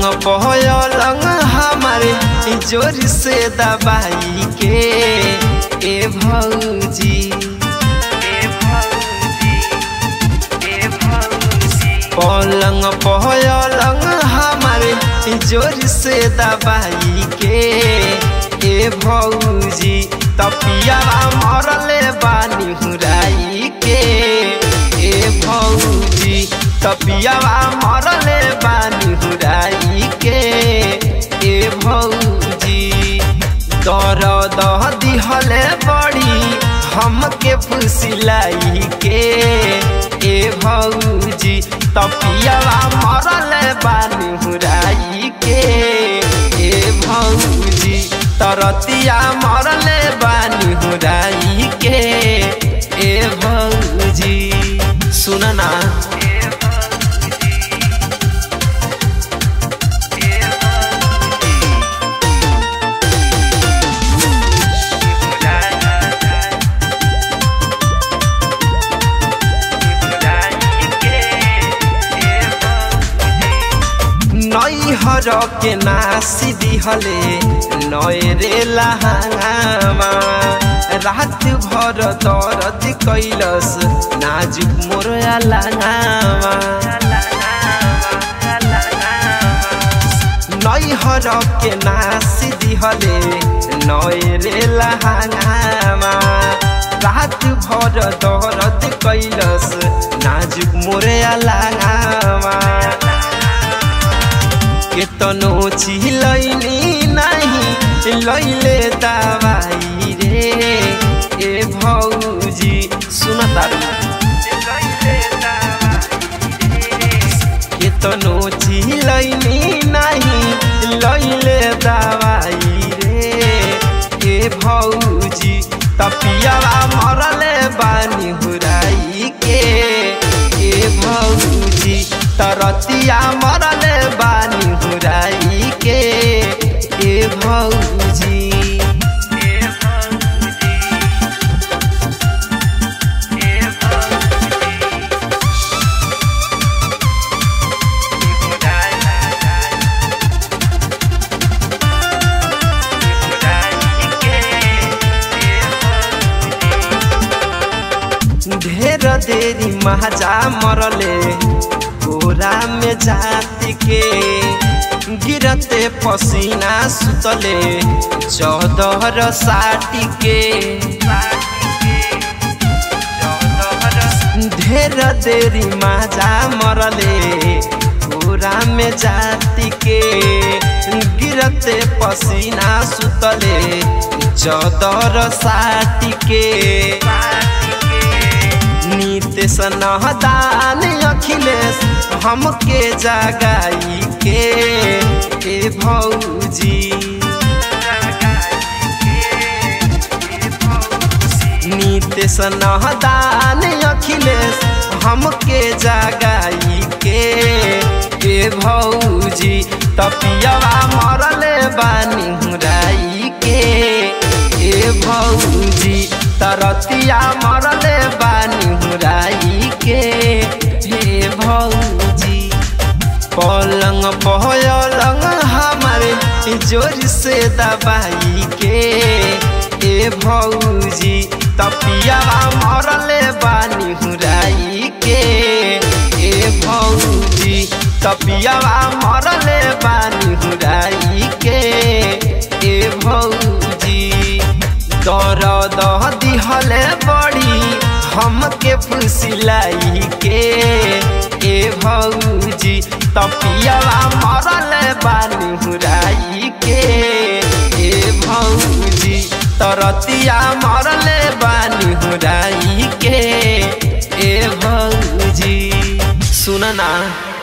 पहलंग हमारे जोर से दबाई के ए भौजी पलंग पहलंग हमारे जोर से दबाई के ए भौजी तपिया मरले बानी हुराई के ए भौजी तपिया मरले बानी हुराई के ए भौजी दर दह दिहले बड़ी हमके फुसिलाई के ए भौजी तपिया मरले बानी हुराई के ए भौजी तरतिया मरले बानी हुराई के ए भौजी सुन ना नैहर के नासी दिहले नय रे लहांगामा रात भर दर्द कैलस नाजुक मोर लांगामा नैहर के नासी दिहले नय रे लहांगामा रात भर दर्द कैलस नाजुक मोर लांगामा केतनो चिलैनी नाही लैले दवाई रे ए भौजी सुन तारू केतनो चिलैनी नाही लैले दवाई रे ए भौजी तपिया मरले बानी हुराई के ए भौजी तरतिया मरले बानी हुराई के ए भौजी ढेर देरी महाजा मरले गोरा में जाति के गिरते पसीना सुतले चौदहर साटी के ढेर देरी माजा मरले गोरा में जाति के गिरते पसीना सुतले चौदर साटी के नीतीश नहदान अखिलेश हमके जगाई के ए भौजी नीतीश नहदान अखिलेश हमके जगाई के ए भौजी तपियावा मरले बानी हुराई के ए भौजी तरतिया मरले बानी हुराई के हे भौजी पलंग पहलंग हमारे जोर से दबाई के ए भौजी तपिया मरले बानी हुराई के ए भौजी तपिया मरले बानी हुराई के ए भौजी दर दह दिहले बड़ी हमके फुसिलाई के ए भौजी तपिया मरले बानी हुराई के ए भौजी तरतिया मरले बानी हुराई के ए भौजी सुन ना